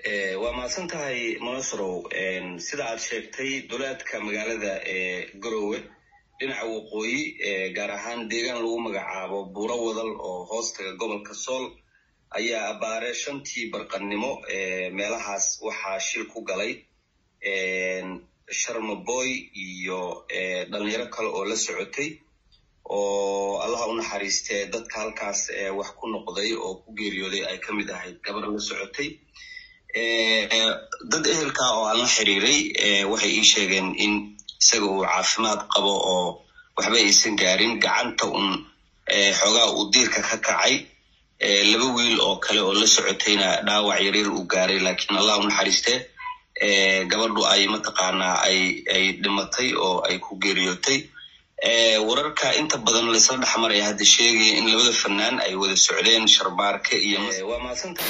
waa mahadsan tahay monasrow sida aad sheegtay duleedka magaalada garowe dhinaca waqooyi gaar ahaan deegaan lagu magacaabo buuro wadal oo hoostaga gobolka sool ayaa abbaare shantii barqannimo meelahaas waxaa shil ku galay sharmaboy iyo dhalinyaro kale oo la socotay oo allaha u naxariistee dadka halkaas wax ku noqday oo ku geeriyooday ay ka mid ahayd gabar la socotay dad ehelka oo aan la xiriiray waxay ii sheegeen in isaga uu caafimaad qabo oo waxba aysan gaarin gacanta un xoogaa uu diirka ka kacay laba wiil oo kale oo la socotayna dhaawac yaryar uu gaaray laakiin allah u naxariistee gabadhu ay mataqaanaa ay ay dhimatay oo ay ku geeriyootay wararka inta badan laysla dhexmaraya hadda sheegaya in labada fanaan ay wada socdeen sharbaarke iyo waa mahadsanta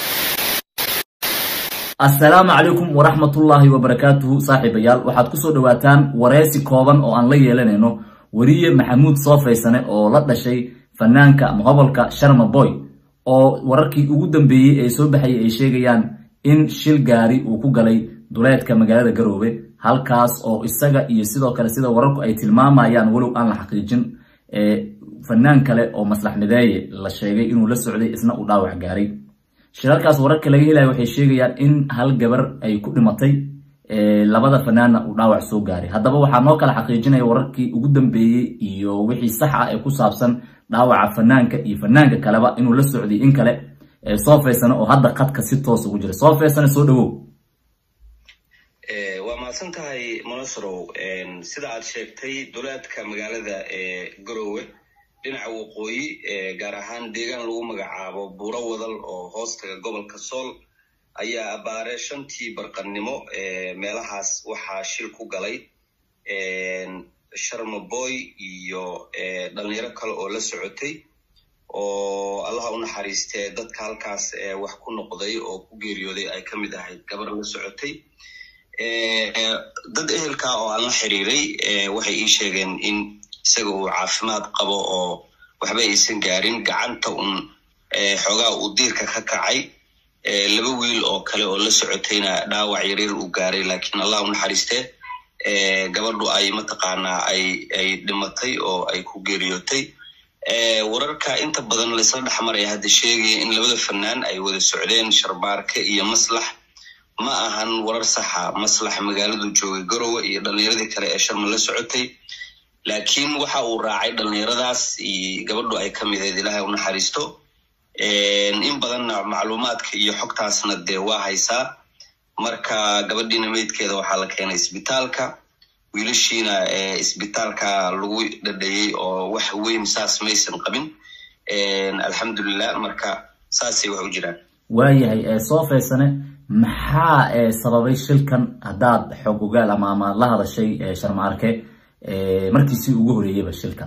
assalaamu calaykum waraxmatullaahi wabarakaatuhu saaxiibayaal waxaad kusoo dhawaataan wareysi kooban oo aan la yeelanayno weriye maxamuud soofaysane oo la dhashay fanaanka ama hobolka sharma boy oo wararkii ugu dambeeyey ee soo baxayay ay sheegayaan in shil gaari uu ku galay duleedka magaalada garoobe halkaas oo isaga iyo sidoo kale sida wararku ay tilmaamayaan walow aan la xaqiijin fanaan kale oo maslax mideeye la sheegay inuu la socday isna uu dhaawac gaaray shirarkaas wararka laga helaya waxay sheegayaan in hal gabar ay ku dhimatay labada fanaanna uu dhaawac soo gaaray haddaba waxaa noo kala xaqiijinaya wararkii ugu dambeeyey iyo wixii sax ah ee ku saabsan dhaawaca fanaanka iyo fanaanka kaleba inuu la socday in kale soofaysane oo hadda qadka si toos ugu jira soofaysane soo dhawow waa mahadsan tahay monasrow sida aad sheegtay duleedka magaalada garowe dhinaca waqooyi gaar ahaan deegaan lagu magacaabo buuro wadal oo hoostaga gobolka sool ayaa abbaare shantii barqannimo meelahaas waxaa shil ku galay sharmaboy iyo dhalinyaro kale oo la socotay oo allaha u naxariistee dadka halkaas wax ku noqday oo ku geeriyooday ay ka mid ahayd gabar la socotay dad ehelka oo aan la xiriiray waxay ii sheegeen in isaga uu caafimaad qabo oo waxba aysan gaarin gacanta un xoogaa uu diirka ka kacay laba wiil oo kale oo la socotayna dhaawac yaryar uu gaaray laakiin allah u naxariistee gabadhu ay mataqaanaa ay ay dhimatay oo ay ku geeriyootay wararka inta badan laysla dhexmaraya hadda sheegaya in labada fanaan ay wada socdeen sharbaarke iyo maslax ma ahan warar saxa maslax magaaladu joogay garowe iyo dhalinyaradii kale ee sharma la socotay laakiin waxa uu raacay dhalinyaradaas iyo gabadhu ay ka mideed ilaahay u naxariisto in badanna macluumaadka iyo xogtaasna dee waa haysaa marka gabadhiina meydkeeda waxaa la keenay isbitaalka wiilashiina isbitaalka lagu dhadhayey oo wax weyn saas maysan qabin alxamdulilah marka saasay wax u jiraan waayahay soofaysane maxaa sababay shilkan haddaad xog ogaal ama ama la hadashay sharmaarke markiisii ugu horeeyeyba shilka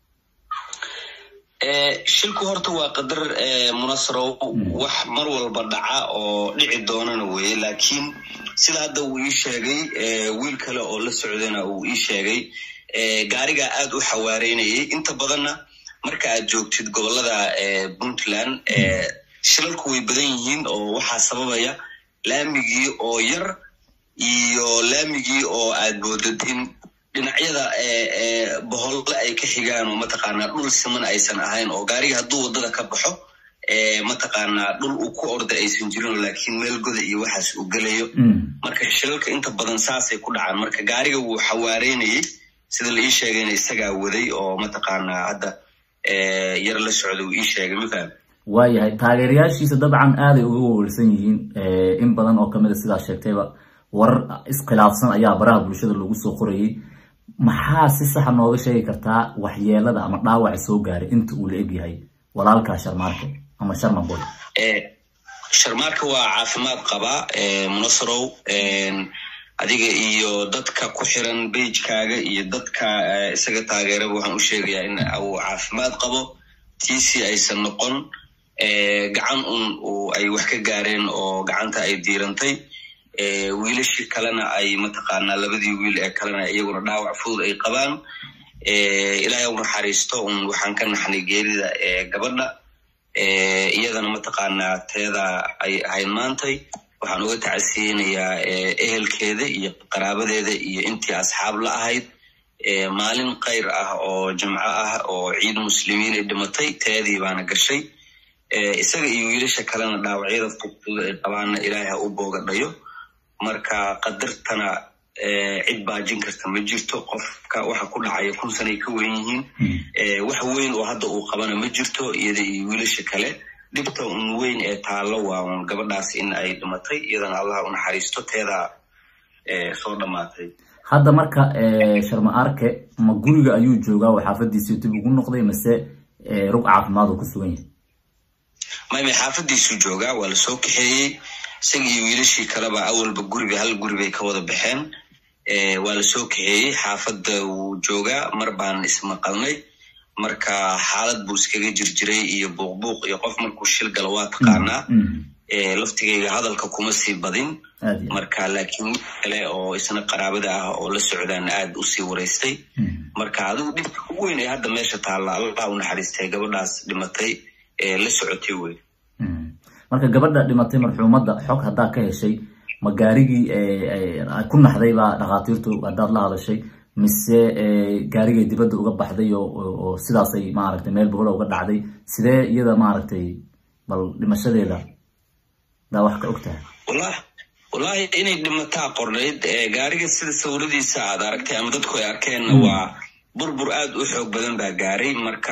shilku horta waa qadar munasrow wax mar walba dhaca oo dhici doonana weye laakiin sida hadda uu ii sheegay wiil kale oo la socdana uu ii sheegay gaarigaa aad u xawaareynayay inta badanna marka aad joogtid gobolada puntland shilalku way badan yihiin oo waxaa sababaya laamigii oo yar iyo laamigii oo aad moodad in dhinacyada boholle ay ka xigaan oo mataqaanaa dhul siman aysan ahayn oo gaariga hadduu waddada ka baxo mataqaanaa dhul uu ku orda aysan jirin laakiin meel goda iyo waxaas uu gelayo marka shilalka inta badan saasay ku dhacaan marka gaariga wuu xawaareynayey sida la ii sheegayna isagaa waday oo mataqaanaa hadda yar la socda uu ii sheegay mafaham waayahay taageerayaashiisa dabcan aaday uga wawalsan yihiin in badan oo kamid a sidaa sheegtayba warar iskhilaafsan ayaa baraha bulshada lagu soo qorayay maxaa si saxa nooga sheegi kartaa waxyeelada ama dhaawaca soo gaaray inta uu la egyahay walaalkaa sharmaarka ama sharma boy sharmaarka waa caafimaad qabaa munasrow adiga iyo dadka ku xiran beijkaaga iyo dadka isaga taageeraba waxaan u sheegayaa in uu caafimaad qabo tiisi aysan noqon gacan un ay wax ka gaareen oo gacanta ay diirantay wiilashii kalena ay mataqaanaa labadii wiil ee kalena iyaguna dhaawac fudud ay qabaan ilaahay u naxariisto un waxaan ka naxnay geerida gabadha iyadana mataqaanaa teeda ay ahayd maantay waxaan uga tacasiyeynayaa ehelkeeda iyo qaraabadeeda iyo intii asxaab la ahayd maalin kayr ah oo jimco ah oo ciid muslimiin ay dhimatay teedii baana gashay isaga iyo wiilasha kalena dhaawacyada fudfud ay qabaana ilaahay ha u boogadhayo marka qadartana cid baajin karta ma jirto qofka waxa ku dhacaya kun sanay ka weyn yihiin wax weyn oo hadda uu qabana ma jirto iyada iyo wiilasha kale dhibta un weyn ee taallo waa un gabadhaas in ay dhimatay iyadana allah u naxariisto teedaa soo dhammaatay hadda marka sharma arke ma guriga ayuu joogaa oo xaafadiisii dib ugu noqday mase rug caafimaad oo ku sugan yahay maymay xaafadiisuu joogaa waa lasoo kaxeeyey isaga iyo wiilashii kaleba awalba guriga hal guri bay ka wada baxeen waa lasoo kaxeeyey xaafadda wuu joogaa mar baan ismaqalnay marka xaalad buu iskaga jirjiray iyo buuqbuuq iyo qof markuu shil galo waa taqaanaa laftigayga hadalka kuma sii badin marka laakiin mid kale oo isna qaraabada ah oo la socdaan aad usii waraystay marka adigu dhibka ugu weyn ee hadda meesha taalla allah u naxariistay gabadhaas dhimatay ee la socotay wey marka gabadha dhimatay marxuumadda xog haddaa ka heshay ma gaarigii ku naxday baa dhakhaatiirtu haddaad la hadashay mise gaarigay dibadda uga baxday oo sidaasay maaragtay meel bohola uga dhacday sidee iyada maaragtay bal dhimashadeeda daa wax ka og tahay walah wallahi inay dhimataa qornayd gaariga sida sawiradiisa aad aragtay ama dadku ay arkeenna waa burbur aad u xoog badan baa gaaray marka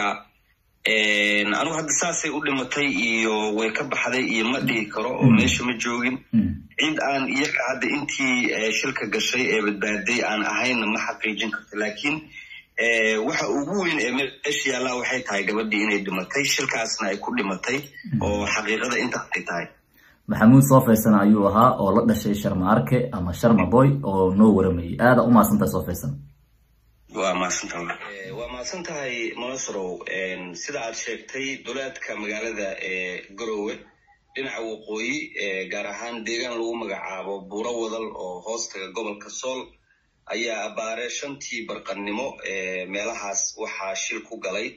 anugu hadda saasay u dhimatay iyo way ka baxday iyo ma dhihi karo oo meesha ma joogin cid aan iyaga hadda intii shilka gashay ee badbaaday aan ahaynna ma xaqiijin karto laakiin waxa ugu weyn ee meesha yaallaa waxay tahay gabadhii inay dhimatay shilkaasna ay ku dhimatay oo xaqiiqada intaasay tahay maxamuud soofaysan ayuu ahaa oo la dhashay sharma arke ama sharma boy oo noo waramayay aada u mahadsantahay soofaysan waa mahadsantaha waa mahadsan tahay monasrow sida aad sheegtay duleedka magaalada garowe dhinaca waqooyi gaar ahaan deegaan lagu magacaabo buuro wadal oo hoostaga gobolka sool ayaa abaare shantii barqannimo meelahaas waxaa shil ku galay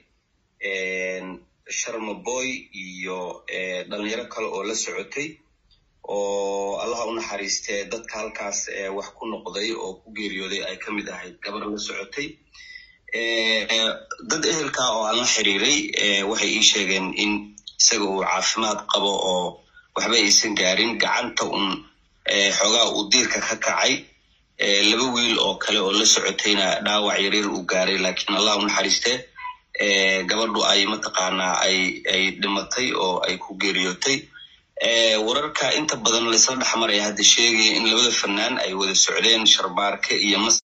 sharma boy iyo dhalinyaro kale oo la socotay oo allaha u naxariistee dadka halkaas wax ku noqday oo ku geeriyooday ay ka mid ahayd gabar la socotay dad ehelka oo aan la xiriiray waxay ii sheegeen in isaga uu caafimaad qabo oo waxba aysan gaarin gacanta un xoogaa uu diirka ka kacay laba wiil oo kale oo la socotayna dhaawac yaryar uu gaaray laakiin allah u naxariistee gabadhu ay mataqaanaa ay ay dhimatay oo ay ku geeriyootay wararka inta badan laysla dhexmaraya hadda sheegaya in labada fanaan ay wada socdeen sharbaarke iyo mas